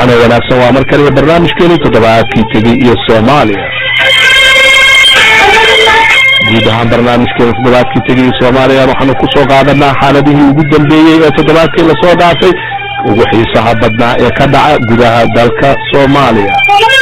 waxaana wanaagsan waa mar kaliya barnaamijkeeni toddobaadkii tegey iyo soomaaliya guud ahaan barnaamijkeena toddobaadkii tegey iyo soomaaliya waxaanu kusoo qaadanaa xaaladihii ugu dambeeyey ee toddobaadkii lasoo dhaafay ugu xiisaha badnaa ee ka dhaca gudaha dalka soomaaliya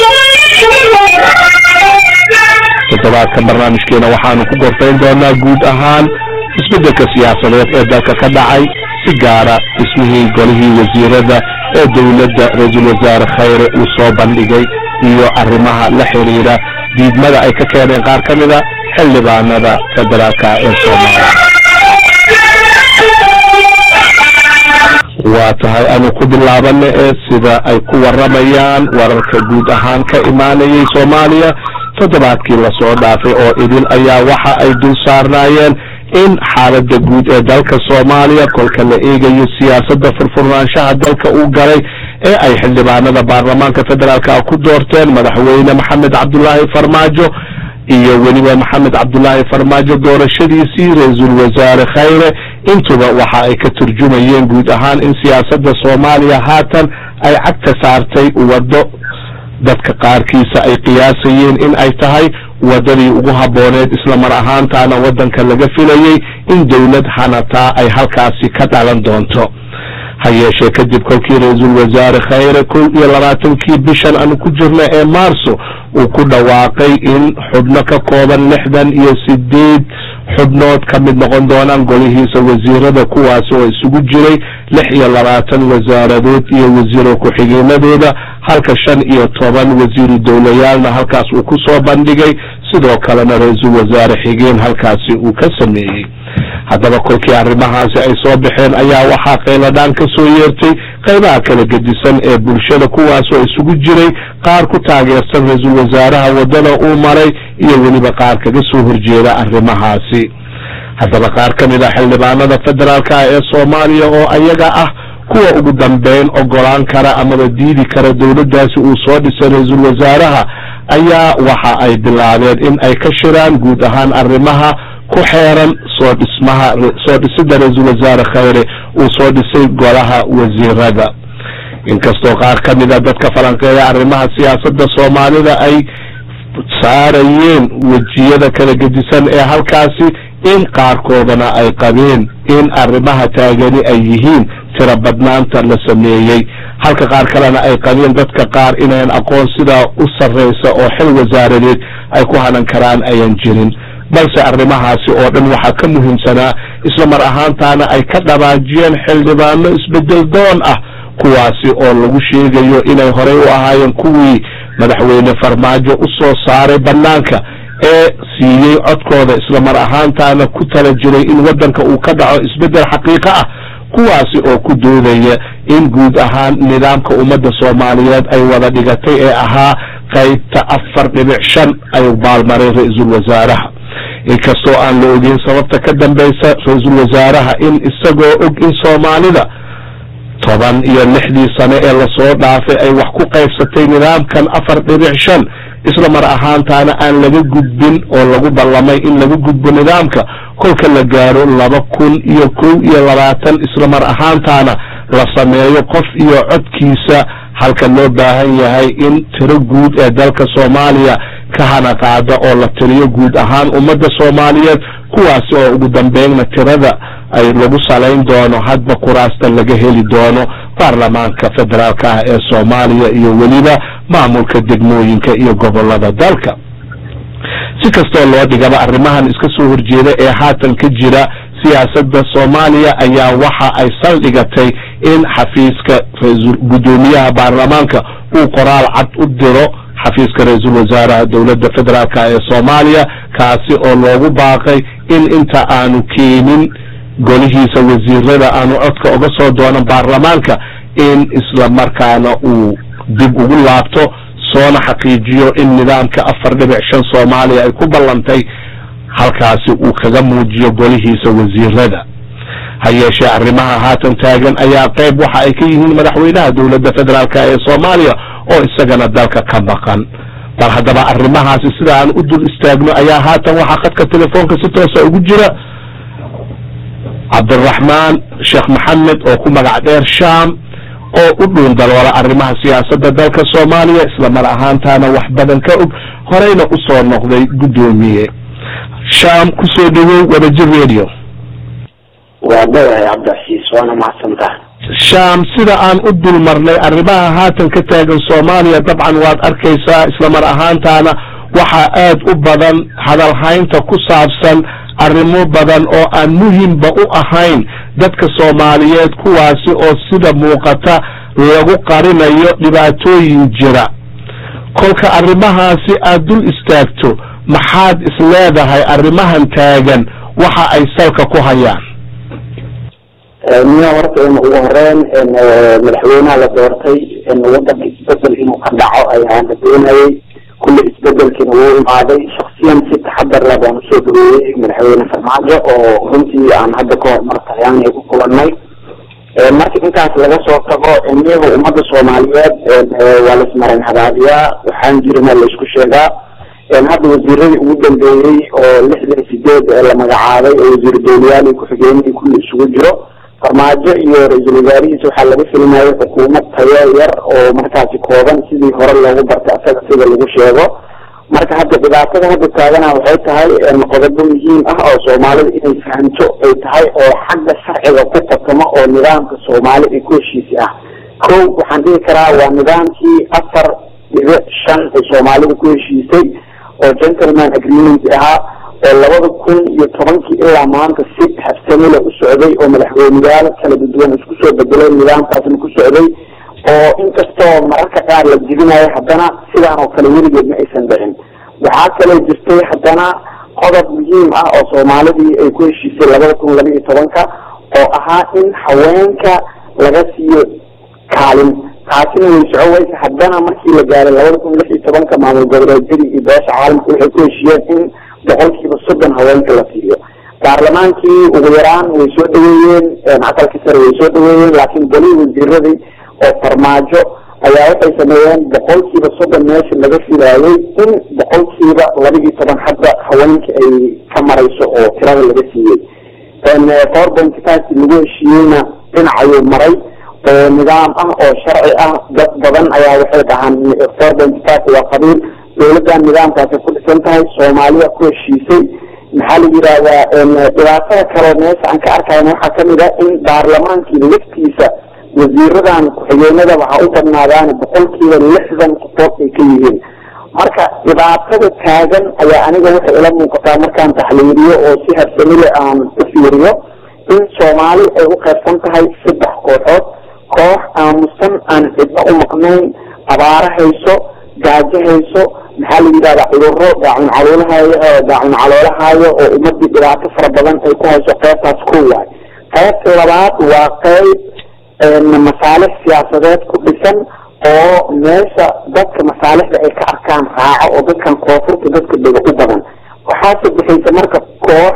toddobaadka barnaamijkeena waxaanu ku gorfayn doonaa guud ahaan isbedelka siyaasadeed ee dalka ka dhacay si gaara dhismihii golihii wasiirada ee dowladda ra-iisul wasaare khayre uu soo bandhigay iyo arrimaha la xiriira diidmada ay ka keeneen qaar ka mida xildhibaanada federaalka ee soomaaliya waa tahay anu ku bilaabana ee sida ay ku waramayaan wararka guud ahaan ka imaanayay soomaaliya toddobaadkii lasoo dhaafay oo idin ayaa waxa ay dul saarnaayeen in xaalada guud ee dalka soomaaliya kolka la eegayo siyaasadda furfurnaanshaha dalka uu galay ee ay xildhibaanada baarlamaanka federaalka ku doorteen madaxweyne maxamed cabdulaahi farmaajo iyo weliba maxamed cabdulaahi farmaajo doorashadiisii ra-iisul wasaare khayre intuba waxa ay ka turjumayeen guud ahaan in siyaasadda soomaaliya haatan ay cagta saartay waddo dadka qaarkiisa ay qiyaasayeen in ay tahay wadadii ugu habbooneed isla mar ahaantaana waddanka laga filayey in dowlad hanataa ay halkaasi ka dhalan doonto ha yeeshee kadib kolkii ra-iisul wasaare khayre kow iyo labaatankii bishan aanu ku jirna ee maarso uu ku dhawaaqay in xubno ka kooban lixdan iyo sideed xubnood ka mid noqon doonaan golihiisa wasiirada kuwaasi oo isugu jiray lix iyo labaatan wasaaradood iyo wasiiro ku-xigeenadooda halka shan iyo toban wasiiru dowlayaalna halkaas uu ku soo bandhigay sidoo kalena ra-iisul wasaare xigeen halkaasi uu ka sameeyey haddaba kolkii arrimahaasi ay soo baxeen ayaa waxaa qayladhaan ka soo yeertay qaybaha kala gedisan ee bulshada kuwaasoo isugu jiray qaar ku taageersan ra-iisul wasaaraha waddada uu maray iyo weliba qaar kaga soo horjeeda arrimahaasi haddaba qaar ka mid a xildhibaanada federaalka ee soomaaliya oo ayaga ah kuwa ugu dambeyn ogolaan kara amaba diidi kara dowladdaasi uu soo dhisay ra-iisul wasaaraha ayaa waxa ay bilaabeen in ay ka shiraan guud ahaan arrimaha ku xeeran soo dhismaha soo dhisidda ra-iisul wasaare khayre uu soo dhisay golaha wasiirada inkastoo qaar ka mid a dadka falanqeeya arrimaha siyaasadda soomaalida ay saarayeen wejiyada kala gedisan ee halkaasi in qaarkoodana ay qabeen in arrimaha taagani ay yihiin tira badnaanta la sameeyey halka qaar kalena ay qabeen dadka qaar inayn aqoon sidaa u sarraysa oo xil wasaaradeed ay ku hanan karaan ayan jirin balse arrimahaasi oo dhan waxaa ka muhiimsanaa isla mar ahaantaana ay ka dhabaajiyeen xildhibaano isbedel doon ah kuwaasi oo lagu sheegayo inay horey u ahaayeen kuwii madaxweyne farmaajo u soo saaray bannaanka ee siiyey codkooda isla mar ahaantaana ku tala jiray in waddanka uu ka dhaco isbeddel xaqiiqo ah kuwaasi oo ku doodaya in guud ahaan nidaamka ummadda soomaaliyeed ay wada dhigatay ee ahaa qaybta afar dhibic shan ay baalmaray ra-iisul wasaaraha inkastoo aan la ogeyn sababta ka dambaysa ra-iisul wasaaraha in isagoo og in soomaalida toban iyo lixdii sane ee lasoo dhaafay ay wax ku qaybsatay nidaamkan afar dhibic shan isla mar ahaantaana aan laga gudbin oo lagu ballamay in laga gudbo nidaamka kolka la gaaro laba kun iyo kow iyo labaatan isla mar ahaantaana la sameeyo qof iyo codkiisa halka loo baahan yahay in tiro guud ee dalka soomaaliya ka hana qaada oo la tiriyo guud ahaan ummadda soomaaliyeed kuwaasi oo ugu dambeynna tirada ay lagu salayn doono hadba kuraasta laga heli doono baarlamaanka federaalka ah ee soomaaliya iyo weliba maamulka degmooyinka iyo gobolada dalka si kastoo loo dhigaba arrimahan iska soo horjeeda ee haatan ka jira siyaasadda soomaaliya ayaa waxa ay saldhigatay in xafiiska guddoomiyaha baarlamaanka uu qoraal cad u diro xafiiska ra-iisul wasaaraha dowladda federaalka ee soomaaliya kaasi oo loogu baaqay in inta aanu keenin golihiisa wasiirada aanu codka uga soo doonan baarlamaanka in isla markaana uu dib ugu laabto soona xaqiijiyo in nidaamka afar dhibic shan soomaaliya ay ku ballantay halkaasi uu kaga muujiyo golihiisa wasiirada ha yeeshee arrimaha haatan taagan ayaa qayb waxa ay ka yihiin madaxweynaha dowladda federaalk ee soomaaliya oo isagana dalka ka maqan bal haddaba arrimahaasi sida aan u dul istaagno ayaa haatan waxaa khadka telefoonka si toosa ugu jira cabdiraxmaan sheekh maxamed oo ku magac dheer sham oo u dhuundaloola arrimaha siyaasadda dalka soomaaliya islamar ahaantaana wax badan ka og horeyna usoo noqday guddoomiye sham kusoo dhawow wadajir radio waa dhawahay cabdicasiis waana mahadsantaha sham sida aan u dul marnay arrimaha haatan ka taagan soomaaliya dabcan waad arkaysaa islamar ahaantaana waxaa aad u badan hadalhaynta ku saabsan arrimo badan oo aan muhimba u ahayn dadka soomaaliyeed kuwaasi oo sida muuqata lagu qarinayo dhibaatooyin jira kolka arrimahaasi aad dul istaagto maxaad isleedahay arrimahan taagan waxa ay salka ku hayaan miya horta in ugu horeyn madaxweynaha la doortay wadanka isbedel inuu ka dhaco ayaa la doonayay kulli isbedelkiina wuu imaaday shaksiyan si taxadar leh baan usoo dhaweeyey madaxweyne farmaajo oo runtii aan hadda ka hor mar talyaaniga ku kulanay marka intaas laga soo tago iyaga ummadda soomaaliyeed waa laismaran habaadiyaa waxaan jirina laisku sheegaa hadda wasiiradii ugu dambeeyey oo lixdan sideed la magacaabay oo wasiir dowlayaal ku-xigeenihii kulli isugu jiro farmaajo iyo ra-iisul wasaarihiisa waxaa laga filmayay xukuumad tayo yar oo markaasi kooban sidii hore loogu bartay asaga sida lagu sheego marka hadda dhibaatada hadda taagana waxay tahay qodobo muhiim ah oo soomaalida inay fahamto ay tahay oo xagga sharciga ku fatamo oo nidaamka soomaali ay ku heshiisi ah ko waxaan dhihi karaa waa nidaamkii afar dhibic shan ay soomaalida ku heshiisay oo gentleman agreement ahaa oo labada kun iyo tobankii ilaa maanta si habsamile u socday oo madaxweyneyaal kala duwan isku soo bedelay nidaamkaasna ku socday oo inkastoo mararka qaar la jibinayo haddana sidaan oo kale weligeed ma aysan dhicin waxaa kaloo jirtay haddana qodob muhiim ah oo soomaalidii ay ku heshiisay labada kun laba iyo tobanka oo ahaa in haweenka laga siiyo kaalin taasina way soco weysa haddana markii la gaaray labada kun lix iyo tobanka maamul goboleedyadii iyo beesha caalamka waxay ku heshiiyeen in boqolkiiba soddon haweenka la siiyo baarlamaankii ugu yaraan way soo dhaweeyeen aqalkii sare way soo dhaweeyeen laakiin golihii wasiiradii oo farmaajo ayaa waxay sameeyeen boqolkiiba soddon meesha laga filaayay in boqolkiiba laba iyo toban hadda haweenka ay ka marayso oo tirada laga siiyey four point five lagu heshiiyeyna dhinacayuu maray oo nidaam ah oo sharci ah dad badan ayaa waxay dhahaan four point five waa qabiil dowladdan nidaamkaasay ku dhisan tahay soomaaliya ku heshiisay maxaa la yidhahdaa dhibaatada kaloo meesha aan ka arkayna waxaa kamid ah in baarlamaankii laftiisa wasiiradan ku-xigeenada waxaa u badnaadaan boqolkiiba lixdan qofood ay ka yihiin marka dhibaatada taagan ayaa aniga waxay ila muuqataa markaan taxliiliyo oo si habsamile aan u fiiriyo in soomaali ay u qaybsan tahay saddex kooxood koox aamusan aan cidno u maqnayn abaaro hayso gaajo hayso maxaa la yidhahdaa cuduro daacun caloolahayo daacun caloolahaayo oo ummadii dhibaato fara badan ay ku hayso qeybtaas ko waay qaybta labaad waa qeyb masaalix siyaasadeed ku dhisan oo meesha dadka masaalixda ay ka arkaan raaco oo dadkan koonfurta dadka dega u badan waxaase bixaysa marka koox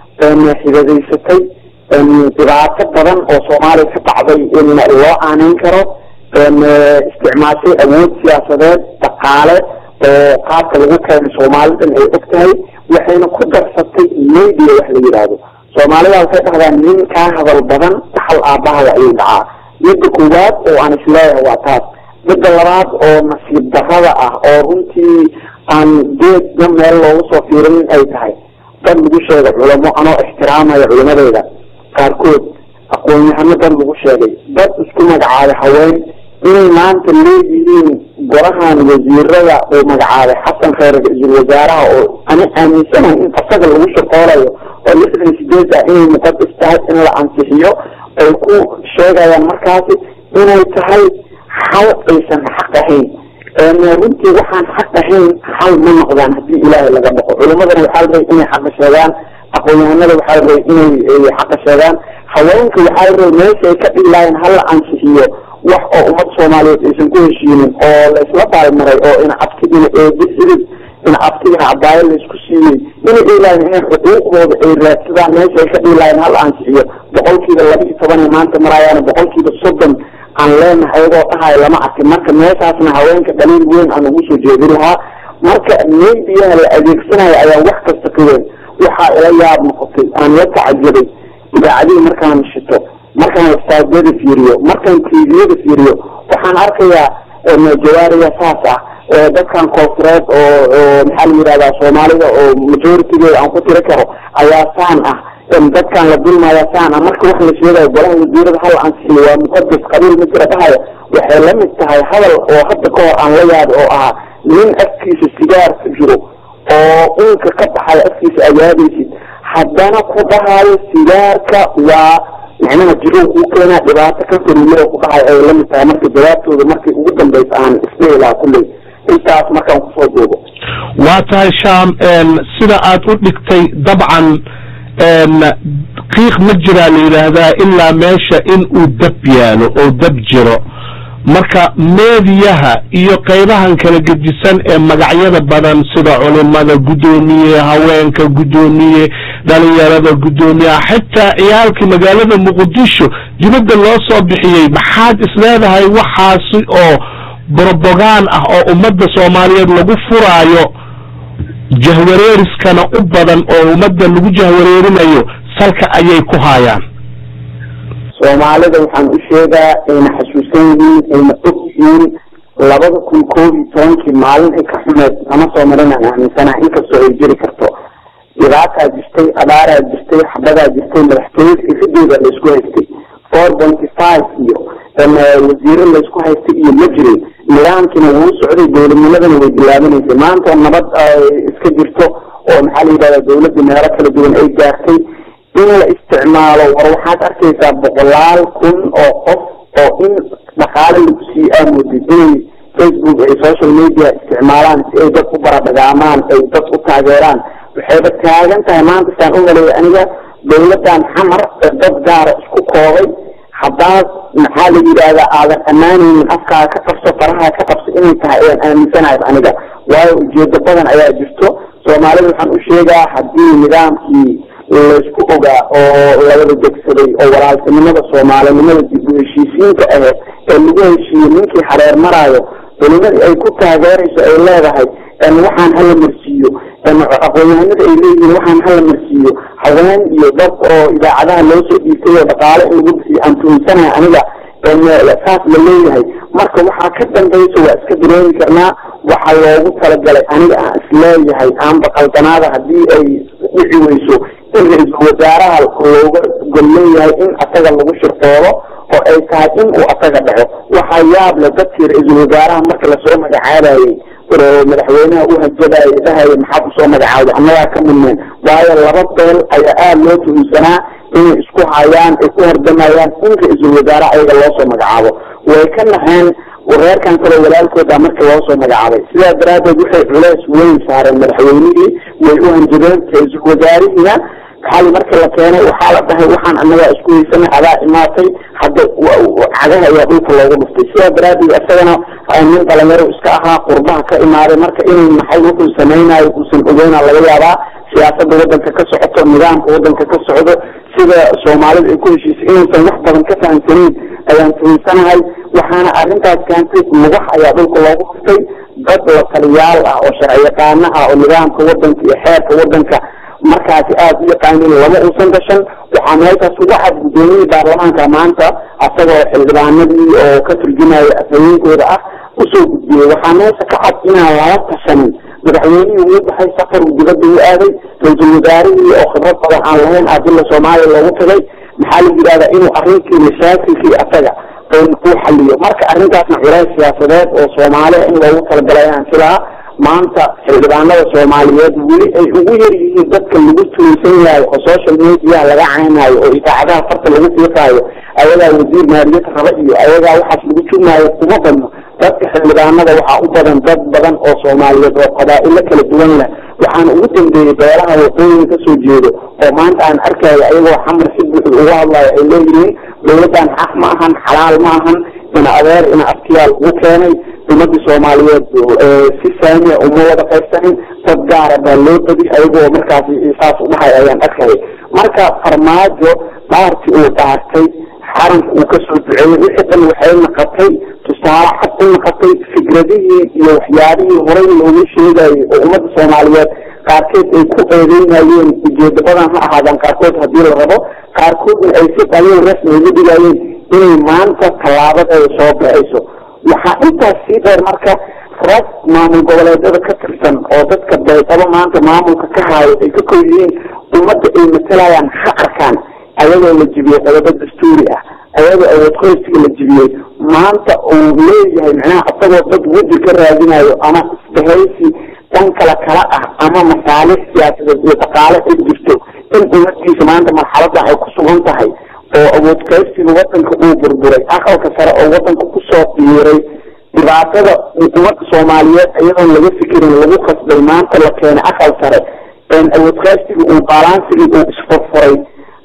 xidadaysatay dhibaato badan oo soomaaliya ka dhacday in loo aaneyn karo isticmaashay awood siyaasadeed dhaqaale oo qaabka lagu keeno soomaalidan ay og tahay waxayna ku darsatay media wax la yidhaahdo soomaalida waxay dhahdaan nin kaa hadal badan dhaxal aabahada ayuu dhacaa midda koowaad oo aan isleeyahay waa taas midda labaad oo nasiib darrada ah oo runtii aan geedna meel loogu soo fiirinin ay tahay dad lagu sheega culamo anoo ixtiraamaya culimadeeda qaarkood aqoon-yahano dad lagu sheegay dad isku magacaabay haween inay maanta leeyihiin golahan wasiirada uu magacaabay xasan kheyr ra-iisul wasaaraha oo ani aaminsanahay in asaga lagu shaqoolayo oo lixdan sideed ah inay muqadas tahay in la ansixiyo ay ku sheegayaan markaasi inay tahay xal aysan xaq ahayn runtii waxaan xaq ahayn xal ma noqdaan haddii ilaahay laga dhaqo culimadana waxaa la rabay inay xaqa sheegaan aqoon-yahanada waxaa la rabay inay xaqa sheegaan haweenka waxaa la rabay meesha ay ka dhilaayeen hala ansixiyo wax oo ummad soomaaliyeed aysan ku heshiinin oo la isla baalmaray oo ina abtigina eedi xidid ina abtigina cabaayo laisku siiyey inay dhiilaayeen inay xuquuqdooda ay raadsadaan meesha ay ka dhiilaayeen hala ansixiyo boqolkiiba laba iyo toban ay maanta maraayaan boqolkiiba soddon aan leenahay ayagoo dhahayo lama arkin marka meeshaasna haweenka dhaliil weyn aan ugu soo jeedin lahaa marka mediyaha la adeegsanayo ayaa wax kasta ka weyn waxaa ila yaab noqotay aan la tacajabay idaacadihii markaan shito marka markaan websiteyada fiiriyo markaan tviyada fiiriyo waxaan arkayaa jawaariya saas ah dadkan koofureed oo oo maxaa la yidhahdaa soomaalida oo majoritygeeda aan ku tiri karo ayaa saan ah dadkan la dulmaya saan ah marka wax la sheegayo golaha wasiirada hal ansixiyo waa muqadas qabiil ma jira dhahaya waxay la mid tahay hadal oo hadda ka hor aan la yaabo oo ahaa nin afkiisa sigaar ku jiro oo unka ka baxayo afkiisa ayaadaysid haddana ku dhahayo sigaarka waa macnaha jirow kuu keenaa dhibaato ka fariimada ku dhahayo ay la mid tahay marka jawaabtooda markii ugu dambaysa aan isdhihi lahaa kulley intaas markaan kusoo duubo waa tahay sham sida aad u dhigtay dabcan qiiq ma jiraa la yidhaahdaa ilaa meesha in uu dab yaalo oo dab jiro marka meediyaha iyo qaybahan kala gedisan ee magacyada badan sida culimada guddoomiye haweenka guddoomiye dhalinyarada guddoomiyaha xitaa ciyaalkii magaalada muqdisho dibadda loo soo bixiyey maxaad isleedahay waxaasi oo brobogaan ah oo ummadda soomaaliyeed lagu furaayo jahwareeriskana u badan oo ummadda lagu jahwareerinayo salka ayay ku haayaan soomaalida waxaan u sheegaa ayna xasuusan yihiin ayna og yihiin labada kun koob iyo tobankii maalin ay ka xumeed nama soo marin aan aaminsanaha inkastoo ay jiri karto dhibaataa jirtay abaaraa jirtay xabadaa jirtay madaxtooyada irideeda laysku haystay four pointy five iyo wasiiro laysku haystay iyo ma jirin nidaamkiina wuu socday dowladnimadana way bilaabanaysay maanta nabad iska jirto oo maxaa la yidhahdaa dawladda meelo kala duwan ay gaartay in la isticmaalo war waxaad arkaysaa boqolaal kun oo qof oo in dhaqaale lagu sii aamooday inay facebook ay social media isticmaalaan si ay dad u baradhagaamaan ay dad u taageeraan waxayba taagan tahay maanta saan u maleeya aniga dawladdan xamar dad gaara isku koobay haddaad maxaa la yidhaahdaa aadan ammaanaynin afkaa ka qabso faraha ka qabso inay tahay ayaan aaminsanahay aniga waayo ujeedo badan ayaa jirto soomaalida waxaan u sheegaa haddii nidaamkii laysku ogaa oo lawada degsaday oo walaaltinimada soomaalinimada dib u heshiisiinta aheyd ee lagu heshiiyey ninkii hareer maraayo culimadii ay ku taageerayso ay leedahay waxaan hala marsiiyo aqoon-yahanada ay leeyihiin waxaan hala marsiiyo haween iyo dad oo idaacadaha loo soo dhiibtay oo dhaqaale in lagu bisiyo aan tuhinsanahay aniga saas la leeyahay marka waxaa ka dambaysa waa iska dareemi karnaa waxaa loogu talagalay aniga aan isleeyahay aanba qaldanaada haddii ay dhici weyso in ra-iisul wasaaraha looga gol leeyahay in asaga lagu shirqoodo oo ay tahay in uu asaga dhaco waxaa yaab le dadkii ra-iisul wasaaraha marka lasoo magacaabayey madaxweynaha u hajabaya dhahaya maxaad usoo magacaawda annagaa ka mudneen waayo laba beel ayaa aada loo tuhunsanaa inay isku hayaan ay ku hardamayaan in ra-iisul wasaare ayaga loo soo magacaabo way ka naxeen reerkan kaloo walaalkooda marka loo soo magacaabay sidaa daraaddeed waxay culeys weyn saareen madaxweynihii way u hanjabeen ra-iisul wasaarihiina xali marka la keenay waxaa la dhahay waxaan annagaa isku haysanay adaa imaatay hadda cagaha ayaa dhulka loogu dhuftay sidaa daraaddeed isagana nin dhalinyaro iska ahaa qurbaha ka imaaday marka inuu maxay wuxuu samaynayo uusan ogeyna laga yaabaa siyaasada wadanka ka socoto nidaamka wadanka ka socdo sida soomaalida ay ku heshiisay inaysan wax badan ka fahamsanayn ayaan tuhinsanahay waxaana arrintaas keentay lugax ayaa dhulka loogu dhuftay dad la taliyaal ah oo sharciyaqaano ah oo nidaamka wadanka iyo xeerka wadanka markaasi aada u yaqaanin lama uusan gashan waxaa meeshaas uga cad guddoomiyihii baarlamaanka maanta asagoo xildhibaanadii oo ka turjumaya afhayeenkooda ah usoo gudbiyey waxaa meesha ka cad inaan lala tashanin madaxweynihii uu baxay safar uu dibadda u aaday ra-iisul wasaarihii oo khibrad badan aan lahayn adilla soomaaliya loogu tagay maxaa la yidhahdaa inuu arrinkii mashaakilkii asaga uu xaliyo marka arrintaasna culays siyaasadeed oo soomaaliya in loogu talagalay aan filaha maanta xildhibaanada soomaaliyeed weli ay ugu yar yihiin dadka lagu tuunsan yahay oo social mediaha laga caynayo oo idaacadaha farta lagu fiiqaayo ayagaa wasiir maaliyad raba iyo ayagaa waxaas lagu jumaayo kuma badno dadka xildhibaanada waxaa u badan dad badan oo soomaaliyeed oo qabaa'ilo kala duwan leh waxaana ugu dambeeyey beelaha waqooyiga kasoo jeedo oo maanta aan arkayo ayagoo xamar si buuxda uga hadlayo ay leeyihiin dawladdan xaq ma ahan xalaal ma ahan ina adeer ina aftiyaal ugu keenay ummadii soomaaliyeed si saamiya uma wada qaybsanin dad gaara baa loo badi ayagoo markaasi saas u dhahay ayaan arkayay marka farmaajo dhaartii uu dhaartay xaranka uu kasoo duceeyey wixii dhan waxay naqatay tusaale cad u naqatay fikradihii iyo waxyaabihii horay loogu sheegayay oo ummadda soomaaliyeed qaarkeed ay ku eedeynayeen ujeedo badan ha ahaadaan qaarkood haddii la rabo qaarkoodna ay si qaliil rasmi ugu dhigayeen inay maanta tallaabadeeda soo baxayso waxaa intaas sii dheer marka rag maamul goboleedyada ka tirsan oo dadka beydabo maanta maamulka ka haayo ay ka kow yihiin ummadda ay matalayaan ha arkaan ayagoo la jibiyey qodobo dastuuri ah ayagoo awood qoysiga la jibiyey maanta uu leeyahay macnaha isagoo dad weji ka raadinayo ama isbahaysi dhan kala kala ah ama masaalix siyaasadeed iyo dhaqaale ay jirto in ummadiisa maanta marxaladan ay ku sugan tahay oo awood qaybsiga wadanka uu burburay aqalka sare oo wadanka kusoo biiray dhibaatada ummadda soomaaliyeed iyadoon laga fikirin lagu qasbay maanta la keenay aqal sare awood qaybsiga uu baalaansigii uu isfurfuray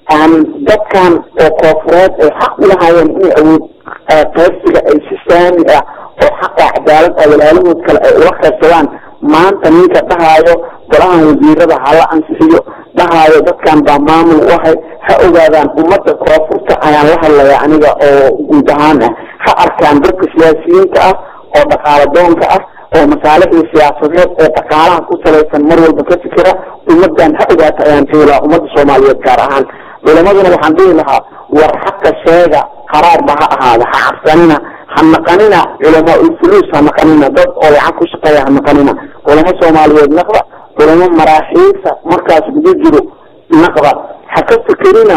dadkan oo koofureed ay xaq ulahaayeen inay awood qaybsiga ay si saami ah oo xaqa cadaalad ah walaalahood kale ay ula qaybsadaan maanta ninka dhahaayo golahan wasiirada hala ansixiyo dhahaayo dadkan baa maamul u ahay ha ogaadaan ummadda koonfurta ayaan la hadlaya aniga oo guud ahaan ah ha arkaan dadka siyaasiyiinta ah oo dhaqaalo doonka ah oo masaalixda siyaasadeed ee dhaqaalaha ku salaysan mar walba ka fikira ummadan ha ogaata ayaan dhihi lahaa ummadda soomaaliyeed gaar ahaan culamaduna waxaan dhihi lahaa war xaqa sheega qaraarba ha ahaada ha cabsanina ha naqanina culamaa ulfuluus ha naqanina dad oo lacag ku shaqeeya ha naqanina culamo soomaaliyeed naqda culamo maraaxiilta markaas guda jiro naqda ha ka fikerina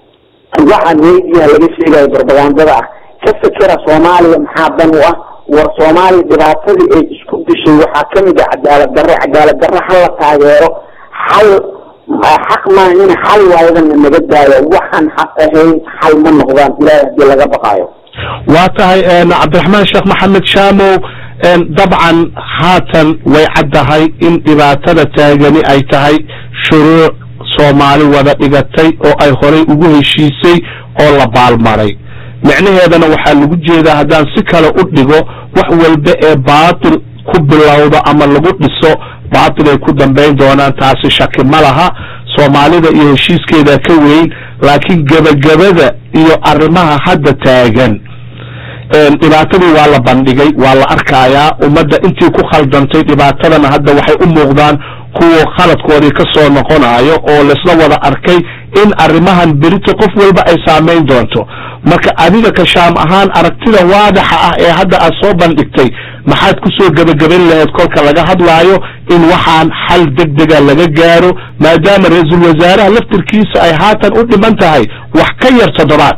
waxa meediyaha laga sheegayo barbagandada ah ka fikira soomaaliya maxaa dan u ah war soomaaliya dhibaatadii ay isku dishay waxaa kamid ah cadaalad darro cadaalad darro hala taageero hal xaq maahina xal waayadana naga daayo waxaan xaq ahayn xal ma noqdaan ilaahay hadii laga baqaayo waa tahay cabdiraxmaan sheekh maxamed shaamow dabcan haatan way caddahay in dhibaatada taagani ay tahay shuruuc soomaali wada dhigatay oo ay horay ugu heshiisay oo la baalmaray micnaheedana waxaa lagu jeedaa haddaan si kale u dhigo wax walba ee baatil ku bilowda ama lagu dhiso baatil ay ku dambayn doonaan taasi shaki ma laha soomaalida iyo heshiiskeeda ka weyn laakiin gebagabada iyo arrimaha hadda taagan dhibaatadii waa la bandhigay waa la arkayaa ummadda intii ku khaldantay dhibaatadana hadda waxay u muuqdaan kuwa khaladkoodii ka soo noqonayo oo laisla wada arkay in arrimahan berita qof walba ay saamayn doonto marka adiga ka shaam ahaan aragtida waadaxa ah ee hadda aad soo bandhigtay maxaad kusoo gebagaban lahayd kolka laga hadlaayo in waxaan xal degdega laga gaaro maadaama ra-iisul wasaaraha laftirkiisa ay haatan u dhiman tahay wax ka yar toddobaad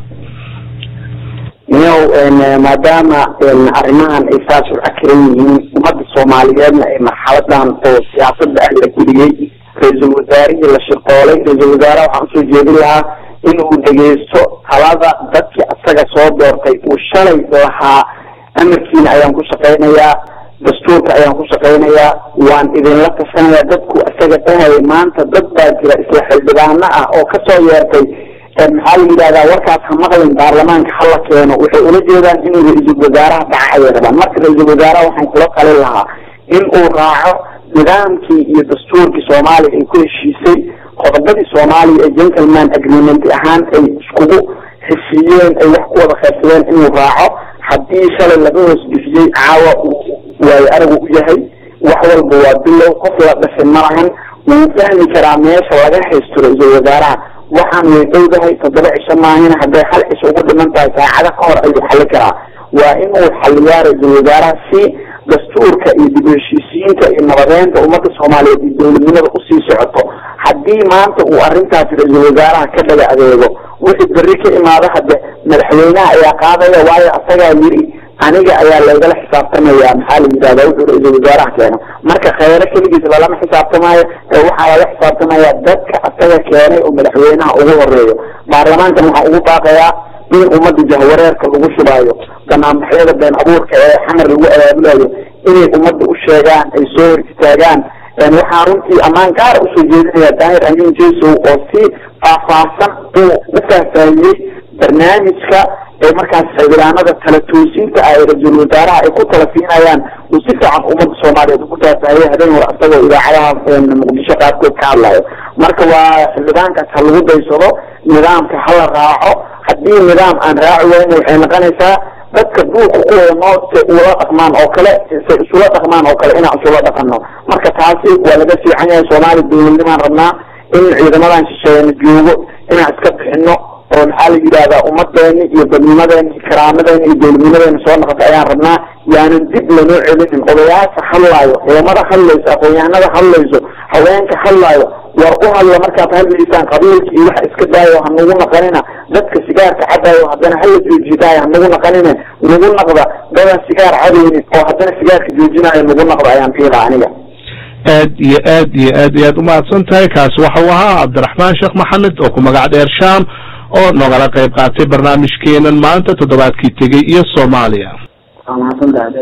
inow maadaama arrimahan ay saas u cakiran yihiin ummadda soomaaliyeedna ay marxaladan oo siyaasada ah la geliyey ra-iisul wasaarihii la shirqoolay ra-iisul wasaaraha waxaan usoo jeedin lahaa inuu dhegeysto talada dadkii asaga soo doortay uu shalay lahaa amarkiina ayaan ku shaqaynayaa dastuurka ayaan ku shaqaynayaa waan idinla tashanayaa dadku isaga dhahaya maanta dad baa jira isla xildhibaano ah oo kasoo yeertay maxaa la yidhahdaa warkaas ha maqlin baarlamaanka hala keeno waxay ula jeedaan inuu ra-iisul wasaaraha dhaca ayay rabaan marka ra-iisul wasaaraha waxaan kula talin lahaa in uu raaco nidaamkii iyo dastuurkii soomaaliya ay ku heshiisay qodobadii soomaaliya ee gentleman agreement ahaan ay iskugu heshiiyeen ay wax ku wada qaybsadeen inuu raaco haddii shalay laga hoos bixiyey caawa waayo aragu u yahay wax walba waa bilow qof la dhashay malahan wuu fahmi karaa meesha laga haysto ra-iisul wasaaraha waxaan way dhowdahay toddoba cisho maahina hadday hal cisho ugu dhiman tahay saacada ka hor ayuu xali karaa waa inuu xaliyaa ra-iisul wasaaraha si dastuurka iyo dib u heshiisiyiinta iyo nabadeynta ummadda soomaaliyeed iyo dowladnimada usii socoto haddii maanta uu arrintaasi ra-iisul wasaaraha ka dhaga adeego wixii berri ka imaado hadde madaxweynaha ayaa qaadaya waayo asagaa yiri aniga ayaa laygala xisaabtamaya maxaa la yidhahda wuxuu ra-iisul wasaaraha keeno marka kheyre keligiis lalama xisaabtamaayo ee waxaa lala xisaabtamaya dadka asaga keenay oo madaxweynaha ugu horeeyo baarlamaankan waxaa ugu baaqayaa in ummadda jahwareerka lagu shubaayo banaanbaxyada been abuurka ee xamar lagu abaabulayo inay ummadda u sheegaan ay soo hor istaagaan waxaa runtii ammaan gaara usoo jeedinaya daahir amin jesow oo si faahfaahsan uu u faahfaahiyey barnaamijka ee markaas xildhibaanada tala toosinta ah ee ra-iisul wasaaraha ay ku tala siinayaan uu si fiican ummadda soomaaliyeed ugu faahfaahiyey habeen hore isagoo idaacadaha muqdisho qaarkood ka hadlayo marka waa xildhibaankaas ha lagu daysado nidaamka hala raaco haddii nidaam aan raaci weyne waxay noqonaysaa dadka duulka ku wada nool se ula dhaqmaan oo kale se isula dhaqmaan oo kale inaan isula dhaqano marka taasi waa laga fiican yahay soomaali dowladnimaan rabnaa in ciidamadan shisheeyana joogo inaan iska bixino oo maxaa la yidhahdaa ummadeena iyo dadnimadeena iyo karaamadeena iyo dowladnimadeena soo noqota ayaan rabnaa yaanan dib lanoo celinin odayaasha hadlaayo ciidamada hadlayso aqoon-yahanada hadlayso haweenka hadlaayo war u hadla markaad hadlaysaan qabiilka iyo waxa iska daayo hanagu naqanina dadka sigaarka cadaayo haddana hala joojidaayo hanagu naqanine nagu naqda dadan sigaar cadaynin oo haddana sigaarka joojinayo nagu naqda ayaan fiila aniga aad iyo aad iyo aad iyo aad umahadsan tahay kaasi waxau ahaa cabdiraxmaan sheekh maxamed oo ku magac dheer sham oo nogala qayb qaatay barnaamijkeenan maanta toddobaadkii tegey iyo soomaaliya waa mahadsantahay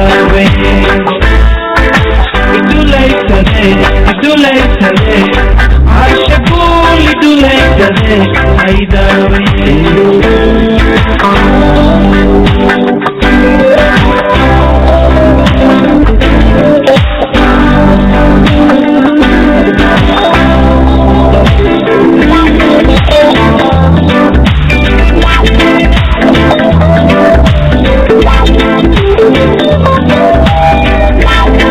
It's too late today, it's too late today